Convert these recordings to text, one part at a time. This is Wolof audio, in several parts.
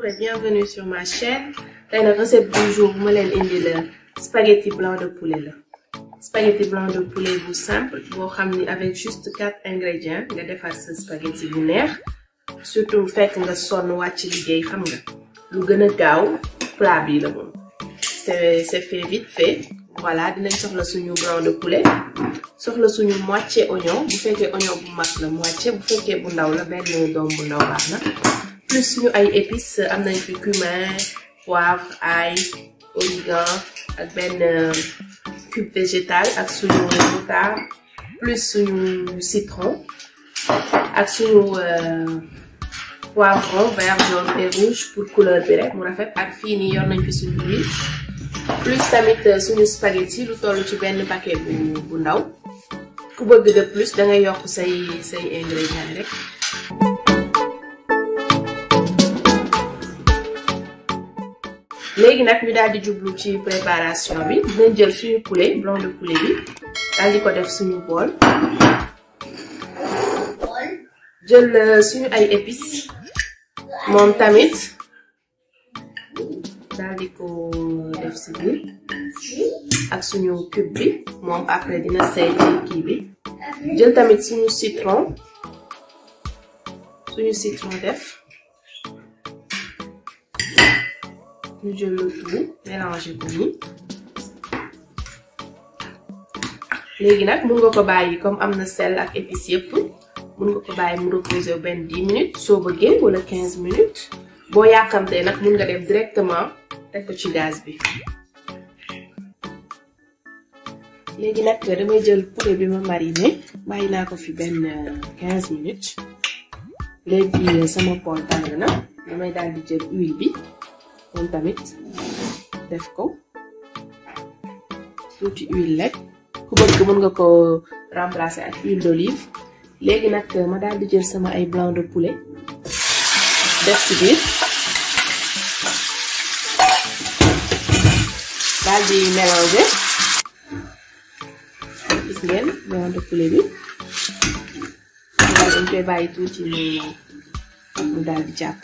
et bienvenue sur ma chaîne tey nag recette du jour bu ma leen indi la spaghetti blanc de poulet la spaghetti blanc de poulet bu simple boo xam ni avec juste quatre ingrédients nga defar sa spaghetti bu neex surtout fekk nga sonn wàcc liggéey xam nga lu gën a gaaw plat bi la moom c'est c'est fait vite fait voilà dinañ soxla suñu blanc de poulet soxla suñu moitié oignon bu fekkee oignon bu mag la moitié bu fekkee bu ndaw la benn doom bu ndaw baax na plus suñu ay épices am nañ fi cumin poivre ail origan ak benn cube végétal ak suñu moutarde plus suñu citron ak suñu poivron vert jaune et rouge pour couleur bi rek mu rafet ak fii nii yor nañ fi suñu huile plus tamit suñu spaghetti lu toll ci benn paquet bu bu ndaw ku bëgg de plus da ngay yokk say say ingrédients rek. léegi nag ñu daal di jublu ci préparation bi dinañ jël suñu poulet blanc de poulet bi daal di ko def suñu bool jël suñu ay épices moom tamit daal di ko def si biir ak suñu cube bi moom après dina seey ci kii bi jël tamit suñu citron suñu citron def ñu jël le tout mélanger ko nii léegi nag mun nga ko bàyyi comme am na sel ak épices yëpp mun nga ko bàyyi mu reposer benn 10 minutes soo bëggee wala 15 minutes boo yàkkamtee nag mun nga def directement teg ko ci gaz bi. léegi nag damay jël poulet bi ma mariné bàyyi naa ko fi benn 15 minutes léegi sama pool tàng na damay daal di jël huile bi. moom tamit def ko tuuti huile rek ku bëgg mën nga ko remplacer ak huile d'olive léegi nag ma daal di jël sama ay blanc de poulet def ci biir daal di mélanger gis ngeen blanc de poulet bi dañ koy bàyyi tuuti mu mu daal di jàpp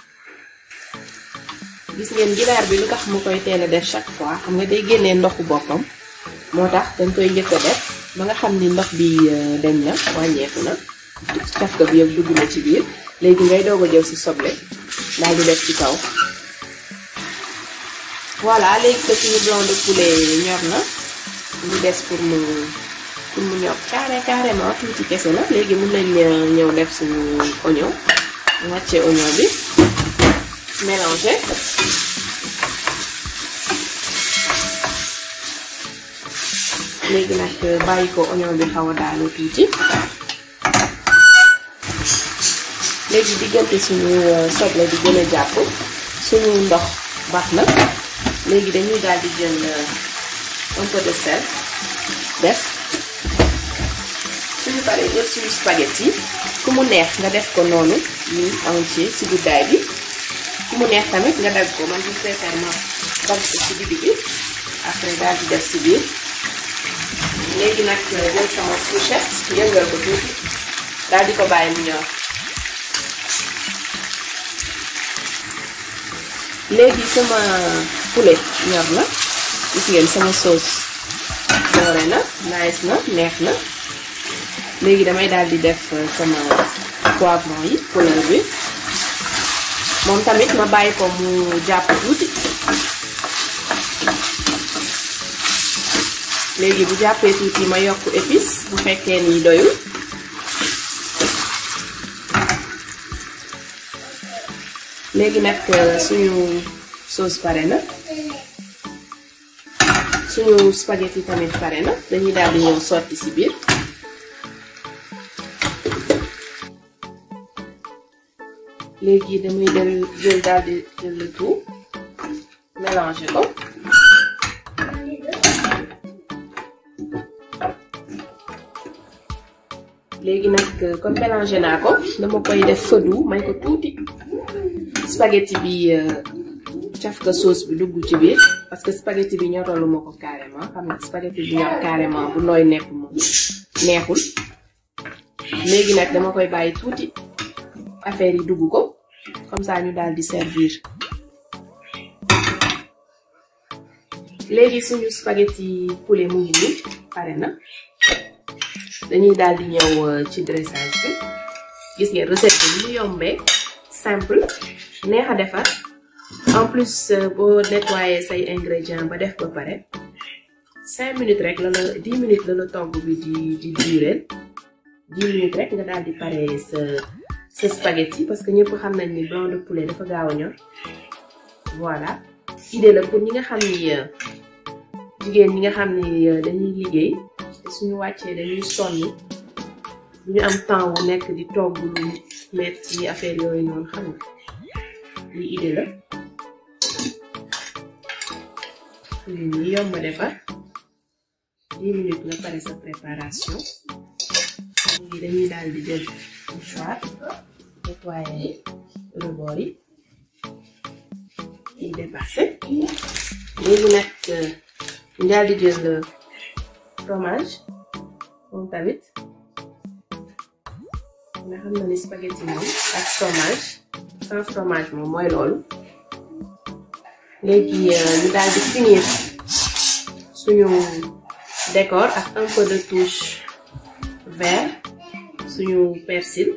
gis ngeen ginaar bi lu tax mu koy teel a def chaque fois xam nga day génnee ndoxu boppam moo tax dañ koy njëkk a def ba nga xam ni ndox bi dañ na wàññeeku na cafka bi yëpp dugg na ci biir léegi ngay doog a jël si soble daal di def ci kaw voilà léegi que suñu blanc de poulet ñor na ñu des pour mu pour mu ñor carré carrément tuuti kese la léegi mun nañ ñëw def suñu oignon wàcce oignon bi mélanger léegi nag bàyyi ko oignon bi xaw a daanu tuuti léegi diggante suñu soble di gën a jàpp suñu ndox baax na léegi dañuy daal di jël un peu de sel def suñu paree jël suñu spaghetti ku mu neex nga def ko noonu nii entier ci guddaay bi ku mu neex tamit nga dagg ko man je préfère ma dagg ko ci digg bi après daal di def ci biir léegi nag jël sama fourchette yëngal ko tuuti daal di ko bàyyi mu ñor léegi sama poulet ñor na gis ngeen sama sauce doore na nice na neex na léegi damay daal di def sama poivron yi couleur bi moom tamit ma bàyyi ko mu jàpp tuuti léegi bu jàppee tuuti ma yokk épice bu fekkee ni doyul léegi nag suñu sauce pare na suñu spaghetti tamit pare na dañuy daal di ñëw sotti ci biir léegi damay dem jël daal di jël le tout mélanger ko léegi nag comme mélanger naa ko dama koy def feu doux may ko tuuti spaghetti bi cafka sauce bi dugg ci biir parce que spaghetti bi ñoralu ma ko carrément xam nga spaghetti bi ñor carrément bu nooy nepp moom neexul léegi nag dama koy bàyyi tuuti affaire yi dugg ko comme ça ñu daal di servir léegi suñu spaghetti poulet mu ngi nii pare na dañuy daal di ñëw ci dressage bi gis ngeen recette bi ñu yombee simple neex a defar en plus boo nettoyer say ingrédients ba def ba pare cinq minutes rek la la dix minutes la la togg bi di di durer dix minutes rek nga daal di pare sa sa spaghetti parce que ñëpp xam nañ ni blanc de poulet dafa gaaw a ñor voilà idée la pour ñi nga xam ni jigéen ñi nga xam ni dañuy liggéey te suñu wàccee dañuy sonn du ñu am temps wu nekk di togg lu metti affaire yooyu noonu xam nga lii idée la lii nii yomb a defar dix minutes nga pare sa préparation léegi dañuy daal di jël mouchoir nettoyer rebord yi yi dépassé léegi nag ñu daal di jël fromage moom tamit nga xam na ni spaghetti moom ak fromage sans fromage moom mooy loolu léegi ñu daal di finir suñu décor ak un peu de touche vert suñu persil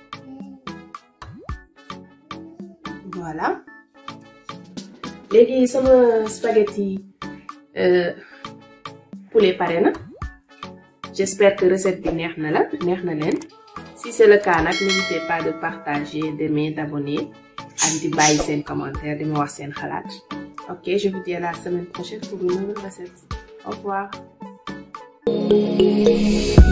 voilà léegi sama spaghetti poulet pare na j'espère que recette bi neex na la neex na leen si c'est le cas nag n'hésitez pas de partager d'aimer d'abonner ak di bàyyi seen commentaire di ma wax seen xalaat ok je vous dis à la semaine prochaine pour une nouvelle recette au revoir